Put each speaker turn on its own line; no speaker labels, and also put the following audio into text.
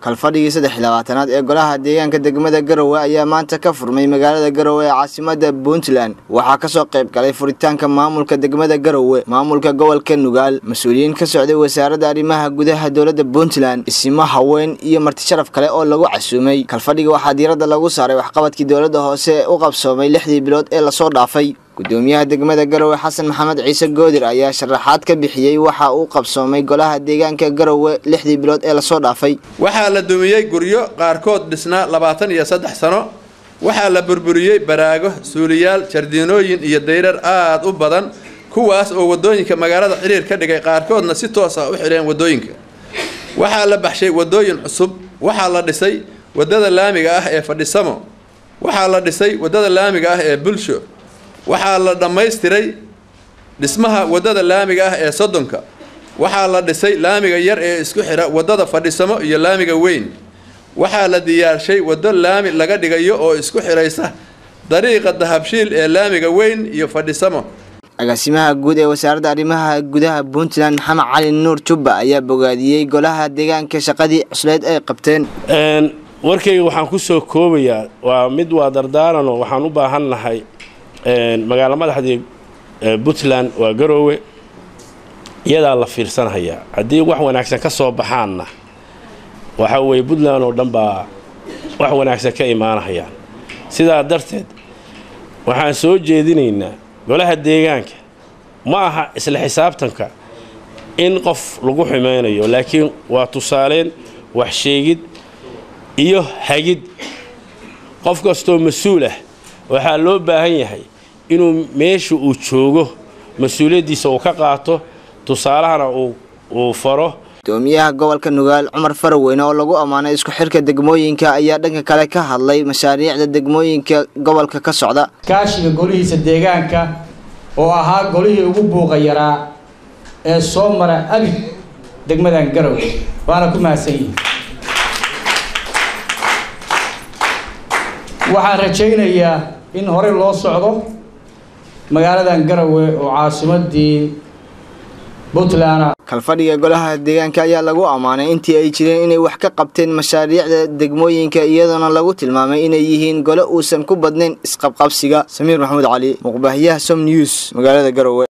kalfadhigii saddex iyo labaatanaad ee golaha deegaanka degmada garowe ayaa maanta ka furmay magaalada garowe ee caasimada puntland waxaa kasoo qayb galay furitaanka maamulka degmada garowe maamulka gobolka nugaal mas-uuliyiin ka socday wasaaradda arrimaha gudaha dowladda puntland isimo haween iyo marti sharaf kale oo lagu casuumay kalfadhiga waxaa diiradda lagu saaray waxqabadkii dowladda hoose ee u qabsoomay lixdii bilood ee lasoo dhaafay gudoomiyaha degmada garowe xasan maxamed ciise goodir ayaa sharaxaad ka bixiyey waxa uu qabsoomay golaha deegaanka garowe lixdii bilood ee lasoo dhaafay
waxaa la dumiyey guryo qaarkood dhisnaa labaatan iyo saddex sano waxaa la burburiyey baraago suuliyaal jardiinooyin iyo dayrar aad u badan kuwaas oo wadooyinka magaalada xiriir ka dhigay qaarkoodna si toos ah u xidheen wadooyinka waxaa la baxshay wadooyin cusub waxaa la dhisay wadada laamiga ah ee fadhisamo waxaa la dhisay wadada laamiga ah ee bulsho waxaa la dhammaystiray dhismaha wadada laamiga ah ee soddonka waxaa la dhisay laamiga yar ee isku xidha wadada fadhisamo iyo laamiga weyn waxaa la diyaarshay waddo laami laga dhigayo oo isku xidhaysa dariiqa dahabshiil ee laamiga weyn iyo fadhisamo
agaasimaha guud ee wasaaradda arrimaha gudaha puntland maxamed cali nuur jubba ayaa bogaadiyey golaha deegaanka shaqadii cusleed ay qabteen
warkayga waxaan ku soo koobayaa waa mid waa dardaaranoo waxaan u baahan nahay magaalo madaxdii puntland waa garoowe iyadaa la fiirsanhayaa haddii wax wanaagsan ka soo baxaanna waxa weeye puntland oo dhan baa wax wanaagsan ka imaanahayaan sidaa darteed waxaan soo jeedinaynaa golaha deegaanka ma aha isla xisaabtanka in qof lagu xumaynayo laakiin waa tusaaleyn wax sheegid iyo hagid qof kastoo mas-uul ah waxaa loo baahan yahay inuu meesha uu joogo mas-uuliyaddiisa uu ka qaato tusaalahana uu faro
gudoomiyaha gobolka nugaal cumar faraweyne oo lagu ammaanay isku xirka degmooyinka ayaa dhanka kale ka hadlay mashaariicda degmooyinka gobolka ka socda
kaashiga golihiisa deegaanka oo ahaa golihii ugu buuqa yaraa ee soo mara abid degmadan garow waana ku mahadsan yihin waxaan rajaynayaa in horey loo socdo magaaladan garowe oo caasimadii puntland
kalfadhiga golaha deegaanka ayaa lagu ammaanay intii ay jireen inay wax ka qabteen mashaariicda degmooyinka iyadoona lagu tilmaamay inay yihiin gole uusan ku badnayn isqabqabsiga samiir maxamuud cali muqbaahiyaha som news magaalada garowe